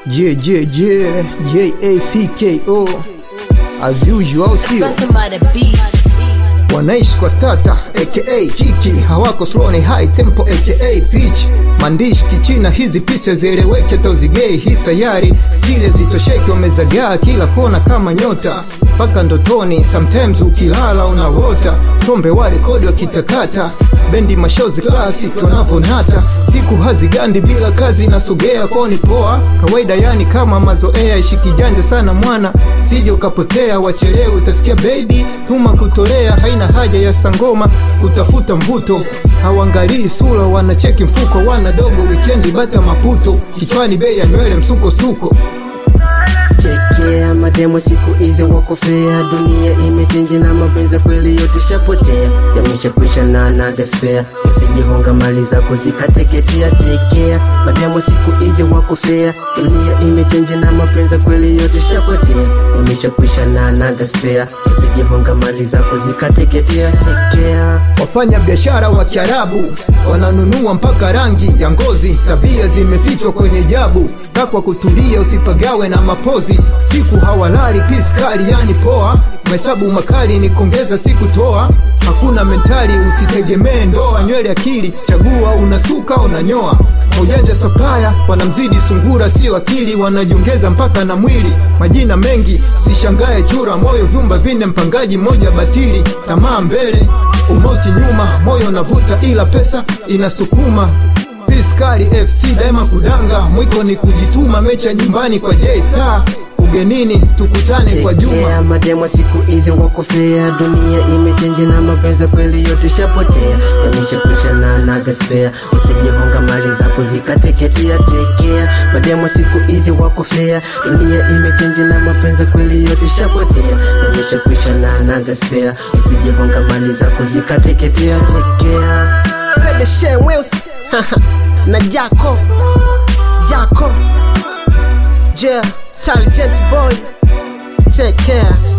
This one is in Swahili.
J J J J A C K O as usual, au sio? Bustin' by the beat. wanaishi kwa stata aka kiki hawako slow ni high tempo aka pitch maandishi kichina hizi pisa zieleweke tauzigei hii sayari zile zitosheki wamezagaa kila kona kama nyota mpaka ndotoni sometimes ukilala unawota tombe wale kodi wakitakata bendi mashozi classic wanavonata siku hazigandi bila kazi inasogea koni poa kawaida yani kama mazoea ishikijanja sana mwana sije ukapotea wachelewe utasikia baby tuma kutolea haina haja ya sangoma kutafuta mvuto hawangalii sura wanacheki mfuko wana dogo wikendi bata maputo kichwani bei ya nywele msuko suko chekea mademo siku hizi wakofea dunia imechenji na mapenzi kweli yote shapotea yameshakwisha na nagaspea usijihonga mali zako zikateketea tekea mademo siku hizi wakofea dunia imechenji na mapenzi kweli yote shapotea yameshakwisha na nagaspea usijihonga mali zako zikateketea tekea wafanya biashara wa kiarabu wananunua mpaka rangi ya ngozi tabia zimefichwa kwenye jabu takwa kutulia usipagawe na mapozi siku hawalali piskali yani poa mahesabu makali ni kuongeza siku toa hakuna mentali usitegemee ndoa nywele akili chagua unasuka unanyoa maujanja sapaya wanamzidi sungura sio akili wanajiongeza mpaka na mwili majina mengi sishangae chura moyo vyumba vine mpangaji mmoja batili tamaa mbele umauti nyuma moyo navuta ila pesa inasukuma piskali fc daima kudanga mwiko ni kujituma mecha nyumbani kwa j star ugenini tukutane kwa juma Tekea mademo siku hizi wakofea dunia imechenji na mapenzi kweli yote shapotea yameshakwisha na nagaspea usijihonga mali zako zikateketea tekea mademo siku hizi wakofea dunia imechenji na mapenzi kweli yote shapotea yameshakwisha na nagaspea usijihonga mali zako zikateketea tekea Pedeshe Wills na Jako Jako Yeah, intelligent boy. Take care.